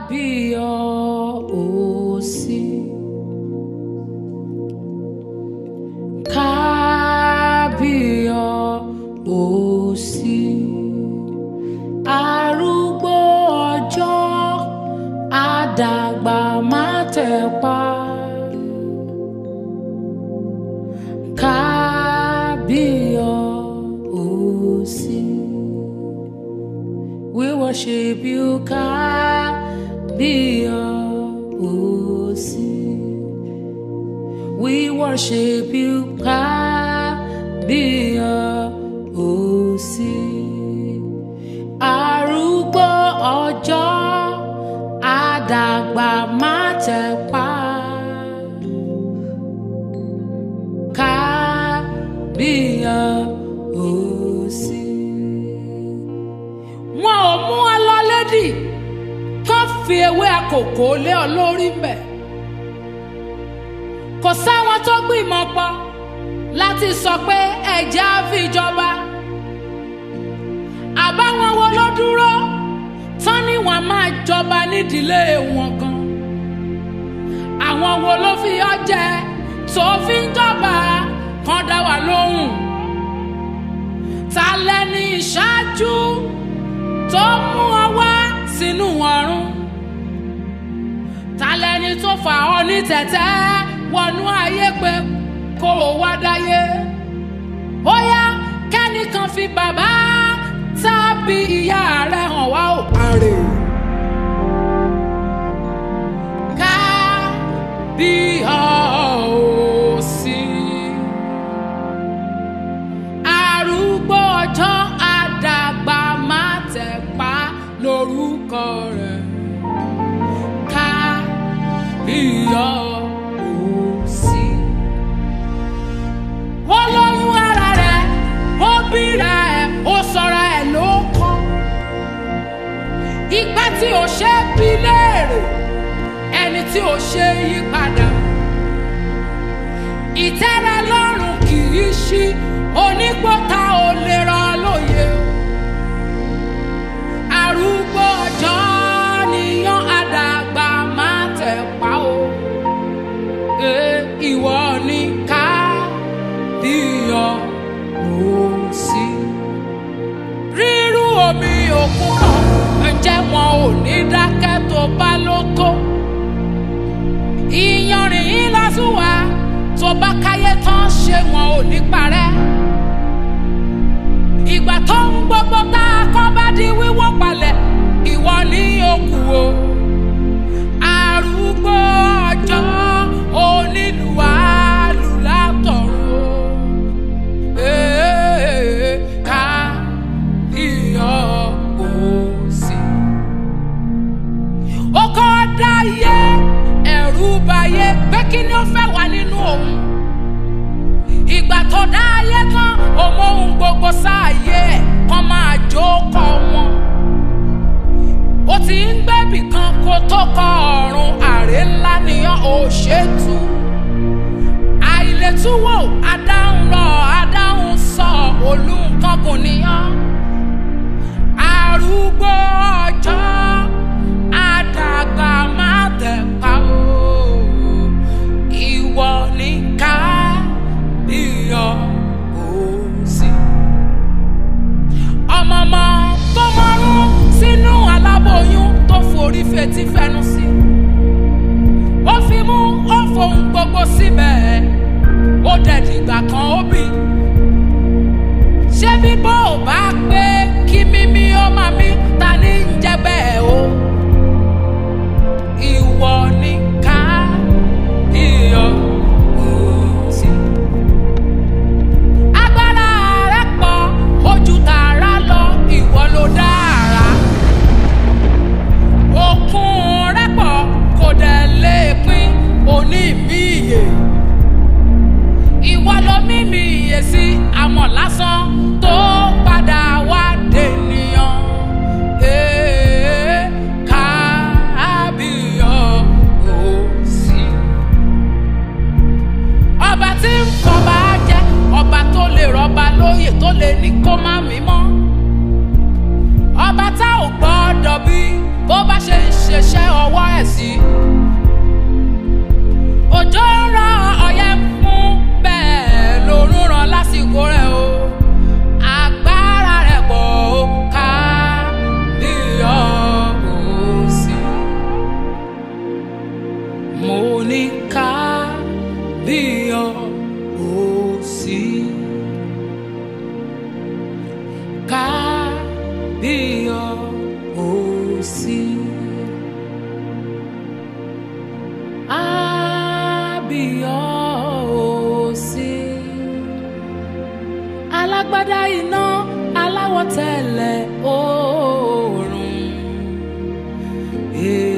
kábíyọ̀ọ́sí kábíyọ̀ọ́sí arúgbó ọjọ́ àdàgbà má tẹ̀pa kábíyọ̀ọ́sí. We worship you, Kábíyọ̀ọ́sí. We worship you, Kábíyọ̀ọ́sí. Arúgbó ọjọ́ àdàgbà má tẹ̀pa. Kábíyọ̀ọ́sí wọn ò mú ọ lọ lédì kán fi ewé àkókò lé ọ lórí mbẹ kò sáwọn tó gbìmọ̀ pọ̀ láti sọ pé ẹ̀jẹ̀ á fi jọba àbáwọn wo ló dúró tán ni wọn máa jọba nídìílé wọn kan àwọn wo ló fi ọ jẹ tó fi ń jọba kan dá wa lóhùn ta lẹni ìṣáájú tó mú ọ wá sínú ọ̀run ta lẹni tó fà ọ ní tẹ̀tẹ́ wọnú ayé pé kó o wá dáyé ó yá kẹ́nìkan fi bàbá tàbí ìyá rẹ̀ hàn wá ò àrè. ká bí ọ ò sí arúgbó ọjọ́ àdàgbà má tẹ̀ pa lórúkọ rẹ̀ ká iyọ̀ òsì. ó lóyún ara rẹ̀ ó bíra ẹ̀ ó sọra ẹ̀ ló kọ́. ìgbà tí ò ṣe é bí léèrè ẹni tí ò ṣe é yí padà. ìtẹ́rẹ lọ́rùn kì í ṣí onígbọ́ta ò lè rọ lóye arúgbó ọjọ́ níyàn àdàgbà má tẹ̀ pa o e ìwọ ní ká díyàn ló sí. rírú omi òkun kan ǹjẹ́ wọn ò ní dákẹ́ tó bá ló tó ìyanrìn yín lásùwà tó bá káyé tán ṣé wọn ò ní parẹ́ ìgbà tó ń gbogbo tá a kọ́ bá di wíwọ́ palẹ̀ ìwọ ní òkú o arúgbó ọjọ́ onílù alùlátọ̀run ee ká iyọ̀ òsì. ó kọ́ dáyé ẹ̀rù bayé pé kí ni ó fẹ́ wà nínú òun ìgbà tó dá ayé tán òun ohun gbogbo sáàyè ẹ̀ kan máa jó kọ wọn. ó ti ń gbẹ́bì kan kó tó kọ ọ̀run àrè ńlá nìyàn ò ṣètú. àìlètúwò adáhùn rọ adáhùn sọ olùkọ́gùn nìyàn. arúgbó ọjọ́ àdàgbà má tẹ̀ pa o ìwọ ní ká iyọ̀ òsì. ọmọọmọ tó mọ́rún sínú aláboyún tó forí fetí fẹnu sí. ó fi mú ó fohùn gbogbo síbẹ̀ ó dẹ̀ dìgbà kan ó bì. ṣé bíbọ́ ò bá pé kí mímí ó máa mí ta ní ń jẹ́ bẹ́ẹ̀ o. ìwọ ní ká iyọ̀ òsì agbára rẹ pọ̀ ojú tààrà lọ ìwọ ló dára òkun rẹ pọ̀ kò dẹ̀ lè pín òní mi ìyè ìwọ ló mímì ìyè sí àmọ́ lásán tó padà wá dènìyàn bí ọ ò sí. Àbí ọ ò sí. Alágbádá iná aláwọ̀ tẹ̀lẹ̀ oòrùn.